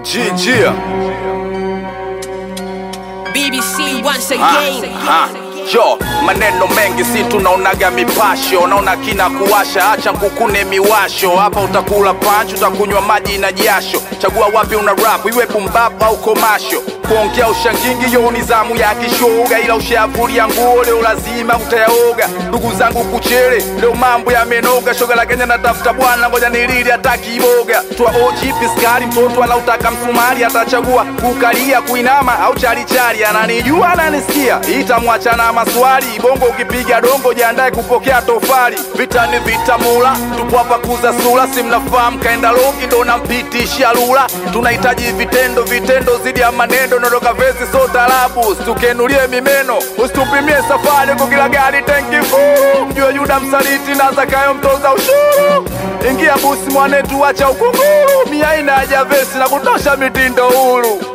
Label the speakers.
Speaker 1: Jijia
Speaker 2: BBC once again.
Speaker 1: yo maneno mengi si tunaonaga mipasho naona kina kuwasha acha kukune miwasho hapa utakula panchi utakunywa maji na jasho chagua wapi una rap iwe bumbap au komasho kuongea ushangingi yo ni zamu ya kishoga ila ushavulia nguo leo lazima utayaoga ndugu zangu kuchere leo mambo yamenoga shoga la kenya natafuta bwana ngoja nilili hata kiboga twa oji piskari mtoto anautaka msumari atachagua kukalia kuinama au chalichali ananijua ananisikia itamwacha na maswali bongo ukipiga dongo jiandae kupokea tofali vita ni vita mula tupo hapa kuza sura si mnafahamu kaenda longi ndo nampitishia lula tunahitaji vitendo vitendo zidi ya maneno nondoka vesi so tarabu situkenulie mimeno usitupimie safari kwa kila gari tenki fuu mjue yuda msaliti na zakayo mtoza ushuru ingia busi mwanetu wacha ukunguru miaina haja vesi na kutosha mitindo huru